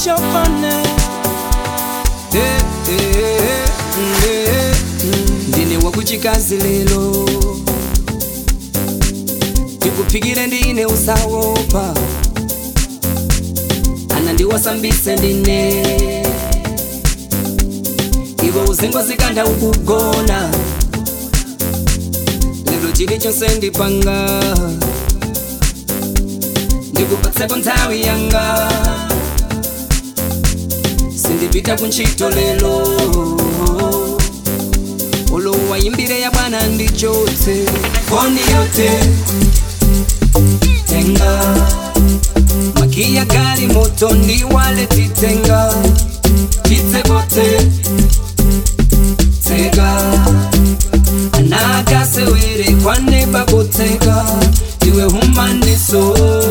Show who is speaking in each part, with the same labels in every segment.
Speaker 1: chopane Eh, eh, eh, eh, mm. ndine wakuchikazi lelo ndikuphikire ndine usawopa ana ndiwasambise ndine iwe uzingozikanda ukugona lero chilichonse ndipanga ndikupatseko nthawi yanga sindipita kuntchito lelo ulowa yimbire ya bwana ndichotse foni yote tenga makia gari moto ndiwale titenga chitsekote tega anakasewere kwane bakoteka iwe humandiso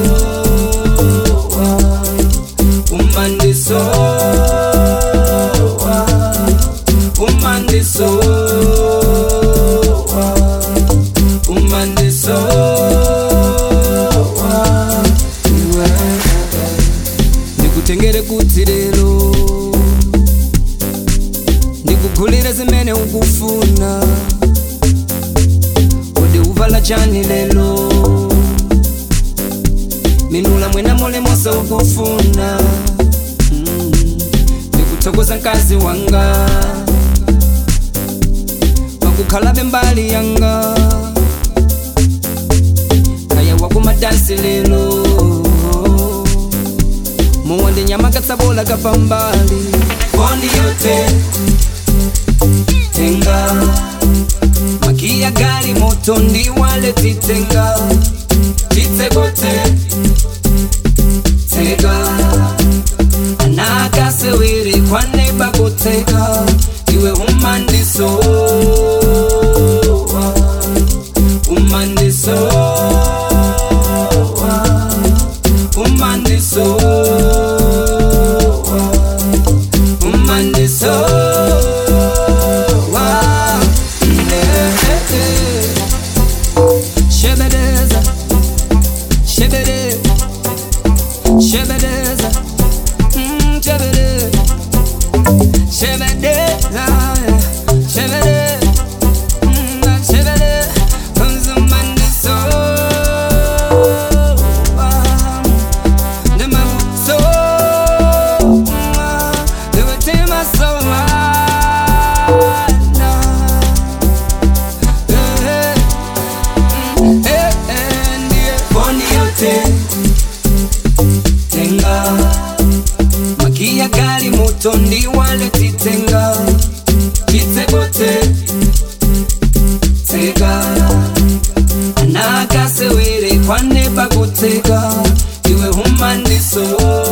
Speaker 1: umandiso umandiso umandiso iwe ndikutengere kuti lero ndikugulire zimene ukufuna kodi uvala chani lelo minula mwena mulimonse ukufuna Mm. ndikuthokoza mkazi wanga pakukhalabe mbali yanga kaya wakumadansi lelo muwonde nyama katsabola kapambali foni yote tenga makia gari moto ndiwale titenga titsekote tega anakasewere kwane bakoteka iwe umandiso umandiso umandiso umandiso Shebedeza, shebede, shebedeza, mm, shebede, shebedeza, shebede, mm, shebede, konzumandiso, ndemabuso, ndewetemaso, foni yote tenga makia gari moto ndiwale titenga chitsekote tega anakasewere kwane bakutega iwe humandiso